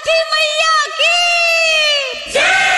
छठी मैया की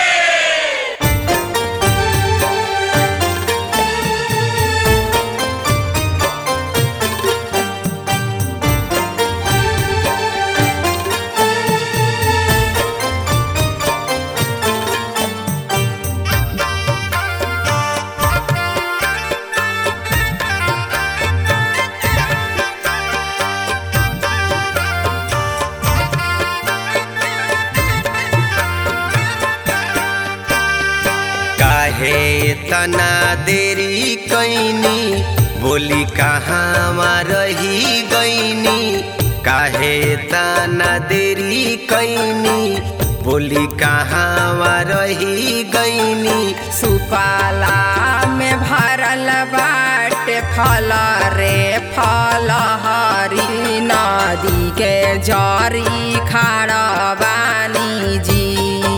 काहे तना देरी कैनी बोली कहाँ रही गईनी काहे तना देरी कैनी बोली कहाँ रही गईनी सुपाला में भरल बाटे फल रे फल हरी नदी के जरी खाड़ बानी जी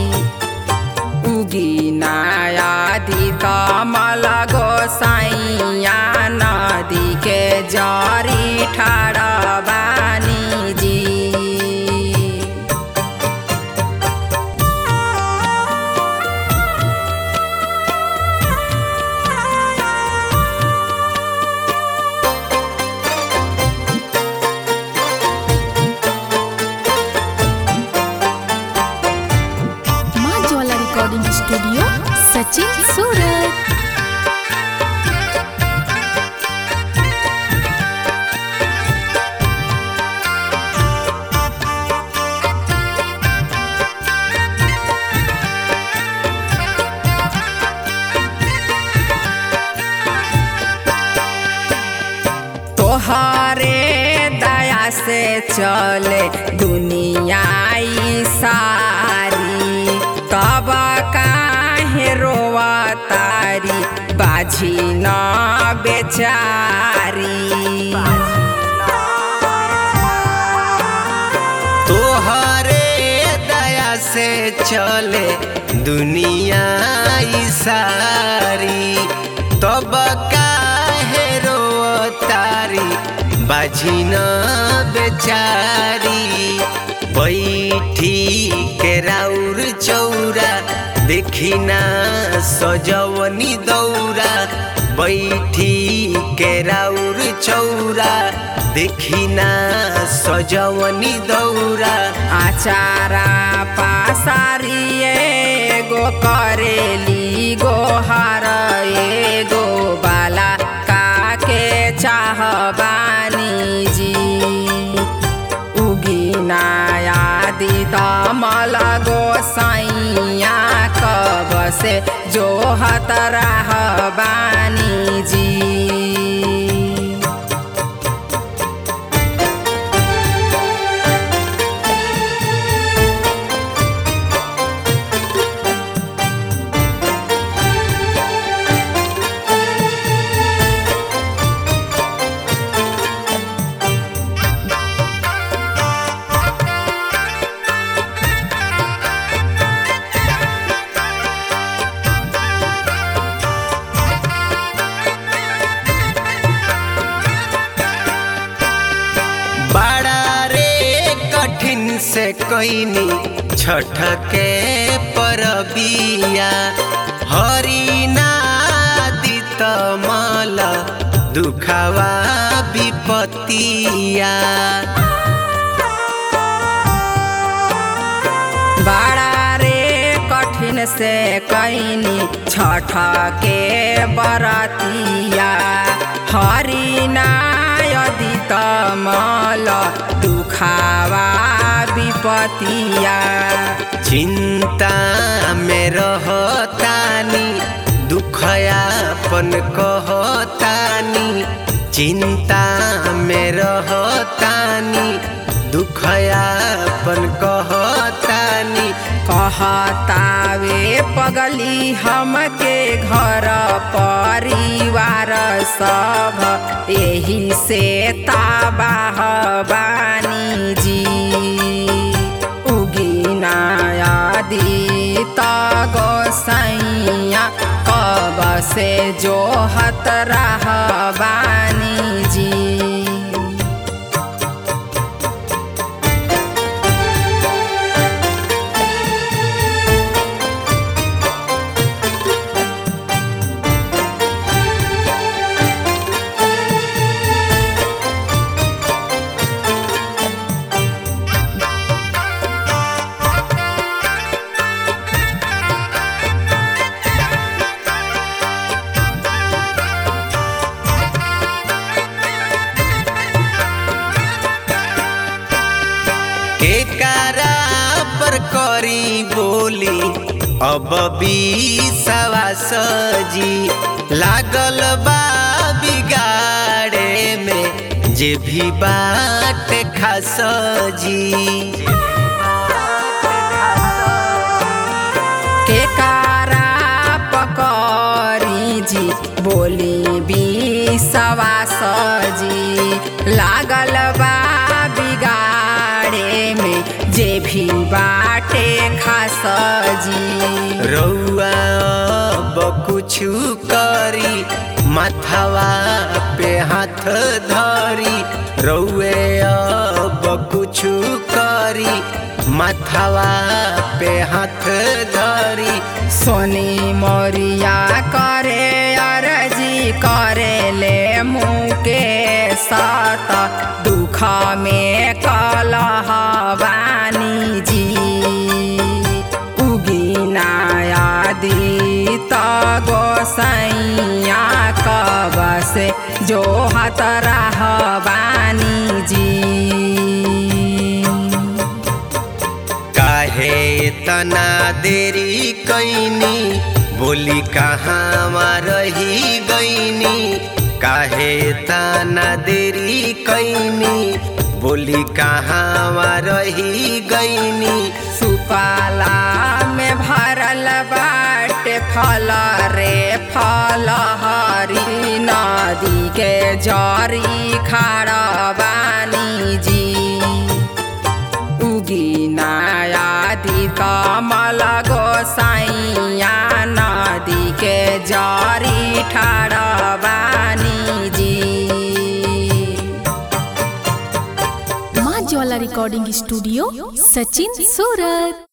उगी नायादि कमल गोसाइया नदी के जरी ठाड़ बानी जी माँ ज्वाला रिकॉर्डिंग स्टूडियो सचिन सूरत तोहरे दया से चले दुनिया ई सारी तब काहे रोवा तारी बाझी न बेचारी तोहरे दया से चले दुनिया ई सारी तब काहे तारी बाझिन बेचारी बैठी के राउर चौरा देखिना सजवनी दौरा बैठी के राउर चौरा देखिना सजवनी दौरा आचारा पासारी एगो करेली गोहार एगो बाला काके चाहबानी जी उगी नायादि तमल गोसाइया कब से जो हत रहबानी जी बड़ा रे कठिन से कैनी छठ के परबिया हरिनादि तमल दुखावा विपतिया बड़ा रे कठिन से कैनी छठ के बरतिया हरिनायदि तमल दुखावा विपतिया चिंता में रहतानी दुखयापन कहतानी चिंता में रहतानी दुखयापन कहतानी कहतावे पगली हमके घर परिवार सब एही से ताबाह बानी जी उगी नायादी त गोसैया कब से जो हत रहबानी जी केकारा पर करी बोली अब बीसवा सजी लागल बा बिगाड़े में जे भी बात खास जी के कारा पकड़ी जी बोली बिसवा सजी लागल बा बिगाड़े में जे भी बाटे खास जी रउआ अब कुछु करी माथवा पे हाथ धरी रउए अब कुछु करी माथवा पे हाथ धरी सोनी मोरिया करे अरजी करे ले मुके सात दुख में कलह बानी जी उगिनायादी त गोसैया कब से जो हत रह बानी जी काहे तना देरी कैनी बोली कहाँ रही गईनी काहे तना देरी कैनी बोली कहाँ रही गईनी सुपाला में भरल बाटे फल रे फल हरी नदी के जरी खाड़ बानी जी उगी नायादी कमल गोसाइया नदी के जरी ठाड़ बानी जी माँ ज्वाला रिकॉर्डिंग स्टूडियो सचिन सूरत